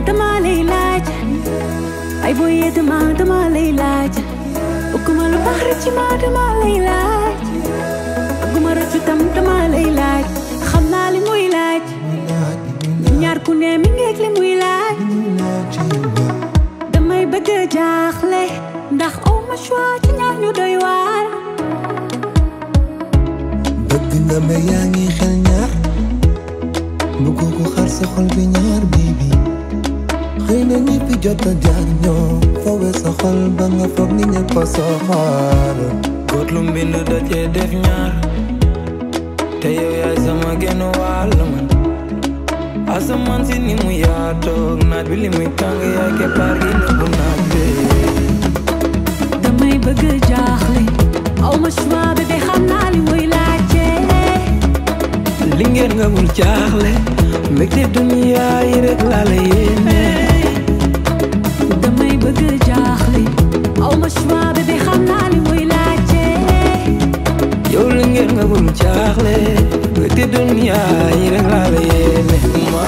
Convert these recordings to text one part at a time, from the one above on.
dama lay laaj ay booyee dama dama lay laaj bëgguma lu baax rek ci ma dama lay laaj bëgguma rëccu tam dama lay laaj xam naa li muy laaj ñaar ku ne mi ngeeg li muy laaj damay bëgg a jaaxle ndax aw ma choix ci ñaar ñu doy waar bëgg nga ma yaa ngi xel ñaar bëgg ko xar sa xol bi ñaar bibi xëy na ñi fi jot a jaar ñoo fowe sa xol ba nga foog ni ñëpp a soxor góot lu mbind da cee def ñaar te yow yaay sama genn wàll man asamaan si ni mu yaatoog naaj bi li muy tàng yaay keppaar gi nëbbu naaj bi damay bëgg a jaaxle aw ma choix bébé xam naa li muy laajte li ngeen nga bul jaaxle mbégte duniya yi rek laa la yéene damay bëgg a jaaxle aw ma choix bébé xam naa li muy laajte yow li ngeen nga bul jaaxle mbégte duniya yi rek laa la yéene ma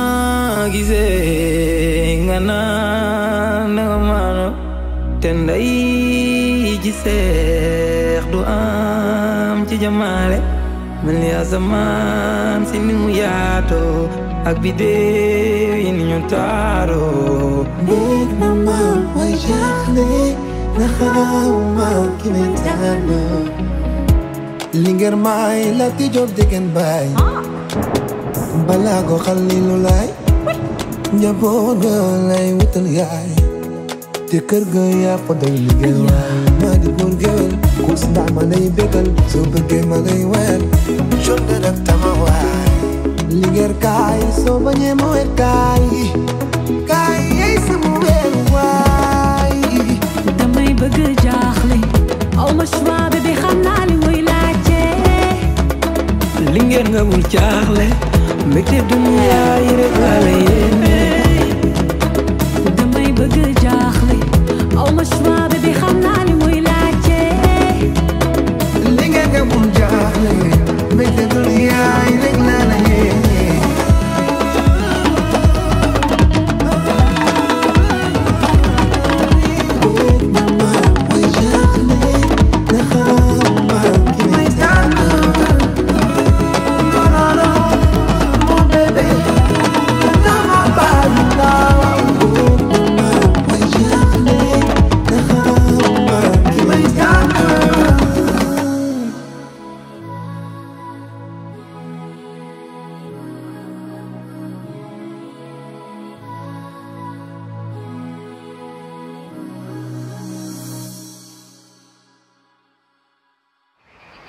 gisee nga naan nga maano te nday ji seex du am ci jamaale mel ni asamaan si ni mu yaatoo ak bidéew yi ni ñu taaroo néeg na ma way jaaxle na xawma ki may tànn li ngeen may la ti job degen baay balaa ko xalilu laay njaboot ga lay wutal yaay te kër ga yaa fa doy liggéey waay maa di góor géwél kus ndaa ma lay bégal soo bëggee ma lay weer jonde nag tama waay liggéey kaay soo bañee ma weer kaay kaay yey sama weer waay damay bëgg a jaaxle aw ma choix bébé xam naa li muy laajte li ngeen nga bul jaaxle mbégte duniya yi rek laa la